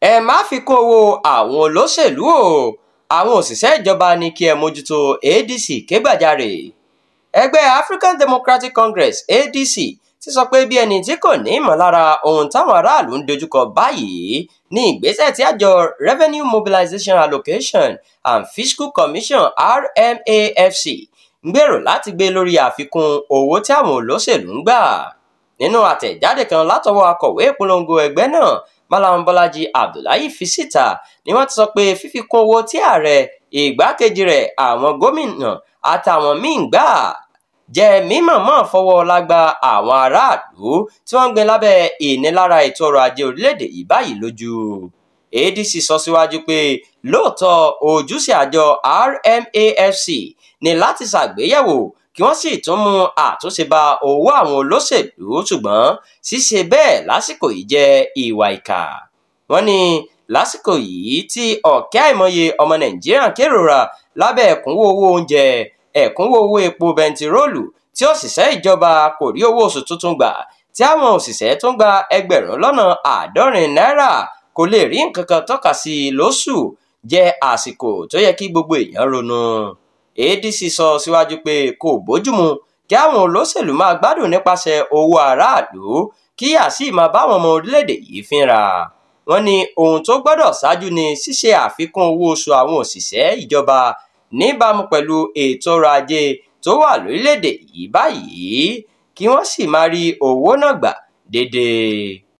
ẹ má fi kún owó àwọn olóṣèlú o àwọn òṣìṣẹ́ ìjọba ní kí ẹ mójútó adc kégbàjarè ẹgbẹ́ african democratic congress adc ti sọ pé bí ẹni tí kò ní ìmọ̀lára ohun táwọn aráàlú ń dojúkọ báyìí ní ìgbésẹ̀ tí àjọ revenue mobilization allocation and fiscal commission rmafc ń gbèrò láti gbé lórí àfikún owó tí àwọn olóṣèlú ń gbà nínú àtẹ̀jáde kan látọwọ́ akọ̀wé ìpolongo ẹgbẹ́ náà malam bọ́lájí abdullahi fi síta ni wọ́n ti sọ pé fífikún owó tí ààrẹ ìgbákejì rẹ̀ àwọn gómìnà àtàwọn míín gbà jẹ́ mímọ̀mọ́ fọwọ́ lágbá àwọn aráàlú tí wọ́n ń gbé lábẹ́ ìnilára ètò ọrọ̀ ajé orílẹ̀-èdè yìí báyìí lójú adc sọ síwájú pé lóòótọ́ ojúṣe àjọ rmafc ní láti ṣàgbéyẹ̀wò kí wọ́n sì tún mú àtúnṣe bá owó àwọn olóṣèlú ṣùgbọ́n ṣíṣe bẹ́ẹ̀ lásìkò yìí jẹ́ ìwà ìkà wọ́n ní lásìkò yìí tí ọ̀kẹ́ àìmọye ọmọ nàìjíríà kérora lábẹ́ ẹ̀kúnwó owó oúnjẹ ẹ̀kúnwó owó epo bẹntiróòlù tí òṣìṣẹ́ ìjọba kò rí owó oṣù tuntun gbà tí àwọn òṣìṣẹ́ tó ń gba ẹgbẹ̀rún lọ́nà àádọ́rin náírà kò lè rí nǹkan kan tọ́ka sí i lóṣù jẹ́ àsìkò tó yẹ kí gbogbo èèyàn ronú adc sọ síwájú pé kò bójúmu kí àwọn olóṣèlú máa gbádùn nípasẹ̀ owó aráàlú kí yà sí máa báwọn ọmọ orílẹ̀-èdè yìí fínra wọ́n ní ohun tó gbọ́dọ̀ ṣáájú ni ṣíṣe àfikún owó oṣù àwọn òṣìṣẹ́ ìjọba níbàámu pẹ̀lú ètò ọrọ̀ ajé tó wà lórílẹ̀-èdè yìí báyìí kí wọ́n sì máa rí owó náà gbà déédéé.